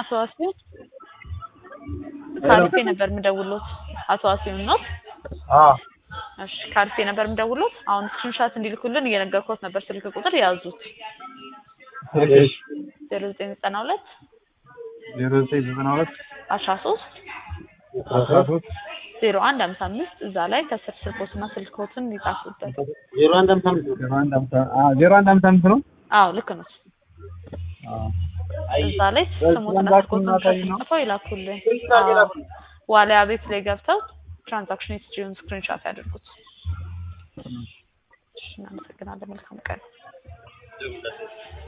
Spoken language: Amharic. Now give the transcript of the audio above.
አቶ ዋሲሁን ከአርፌ ነበር የምደውሎት። አቶ ዋሲሁን ነው? አዎ እሺ ከአርፌ ነበር የምደውሎት። አሁን ስክሪንሻት እንዲልኩልን እየነገርኩት ነበር። ስልክ ቁጥር ያዙት እሺ ዜሮ ዘጠኝ ዘጠና ሁለት ዜሮ ዘጠኝ ዘጠና ሁለት አስራ ሶስት አስራ ሶስት ዜሮ አንድ ሀምሳ አምስት እዛ ላይ ከስር ስልኮትና ስልኮትን ይጻፉበት። ዜሮ አንድ ሀምሳ አምስት ዜሮ አንድ ሀምሳ አዎ ዜሮ አንድ ሀምሳ አምስት ነው አዎ ልክ ነው። አዎ እዛ ላይ ስሙትና ስልኮትን ጽፈው ይላኩልን። አዎ ዋሊያ ቤት ላይ ገብተው ትራንዛክሽን ሂስትሪውን ስክሪንሻት ያደርጉት። እሺ እናመሰግናለን። መልካም ቀን